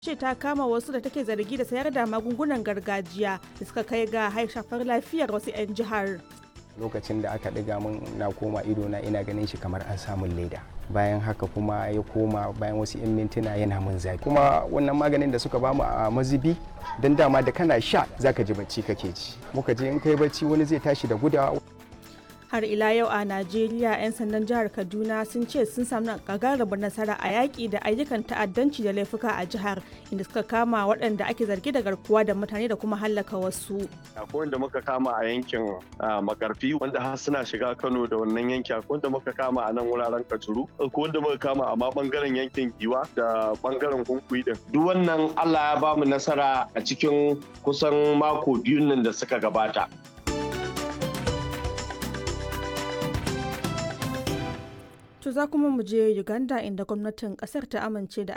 ce ta kama wasu da take zargi da sayar da magungunan gargajiya da suka kai ga shafar lafiyar wasu 'yan jihar. lokacin da aka ɗiga min na koma ido na ina ganin shi kamar an samun leda bayan haka kuma ya koma bayan wasu 'yan mintuna yana min zafi kuma wannan maganin da suka bamu a mazubi don dama da kana sha zaka ji bacci kake ci muka je in kai bacci wani zai tashi da gudawa har ila yau a najeriya 'yan sandan jihar kaduna sun ce sun samu gagarumar nasara a yaƙi da ayyukan ta'addanci da laifuka a jihar inda suka kama waɗanda ake zargi da garkuwa da mutane da kuma hallaka wasu akwai wanda muka kama a yankin makarfi wanda har suna shiga kano da wannan yanki akwai wanda muka kama a nan wuraren kajuru akwai wanda muka kama a ma bangaren yankin giwa da bangaren kunkuyi din duk wannan allah ya bamu nasara a cikin kusan mako biyun nan da suka gabata To za kuma mu je Uganda inda gwamnatin kasar ta amince da